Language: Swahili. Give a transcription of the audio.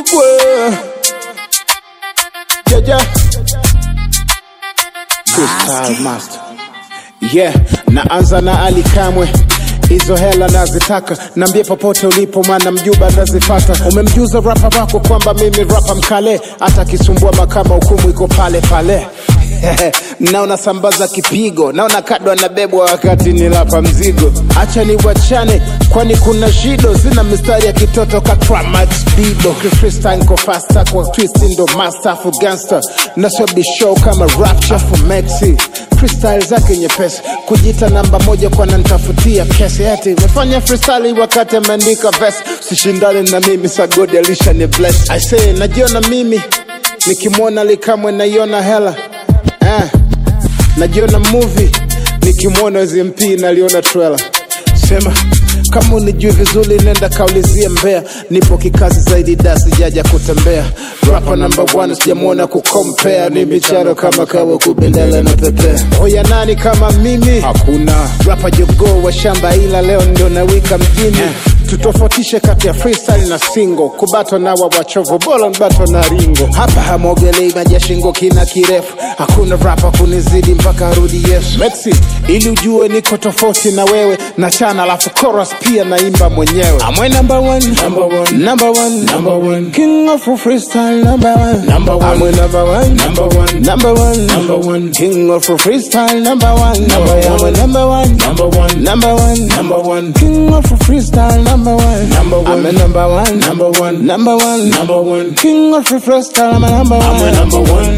Kibwe Jaja Freestyle Master Yeah, naanza na Ali Kamwe hizo hela nazitaka, nambie popote ulipo, maana mjuba nazifata. Umemjuza rapa wako kwamba mimi rapa mkale, hata kisumbua makama hukumu iko pale pale. naona sambaza kipigo, naona kado anabebwa wakati ni rapa mzigo. Acha ni wachane, kwani kuna shido, zina mistari ya kitoto ka Tramax Bibo. Freestyle niko faster kwa twist, ndo master for gangster, na sio bishow kama rapture for Maxi freestyle zake nyepesi, kujita namba moja kwa nanitafutia kesi, eti nimefanya freestyle wakati ameandika verse. Usishindane na mimi, sagodi alisha ni bless. I say najiona mimi nikimwona Likamwe naiona hela eh, najiona movie nikimwona ZMP naliona trailer. Sema kama unijui vizuri, nenda kaulizie Mbea, nipo kikazi zaidi, da sijaja kutembea. Rapa number one sijamwona kukompea, ni micharo kama kawa kubendela na pepea. Hoya nani kama mimi? Hakuna rapa jogoo wa shamba, ila leo ndio nawika mjini tutofautishe kati ya freestyle na single, kubatwa na wa wachovu, bora nbatwa na ringo. Hapa hamwogelei maji ya shingo kina kirefu, hakuna rapa kunizidi mpaka arudi Yesu. Maxi, ili ujue niko tofauti na wewe, na chana alafu chorus pia naimba mwenyewe. Amwe number one, number one, number one, number one, king of freestyle number one, number one, Amwe number one, number one, number one, number one, king of freestyle number one, number one, Amwe number one, number one, number one, number one, king of freestyle number one, number one, I'm a number one, number one, number one, number one, king of freestyle, I'm a number one, I'm a number one.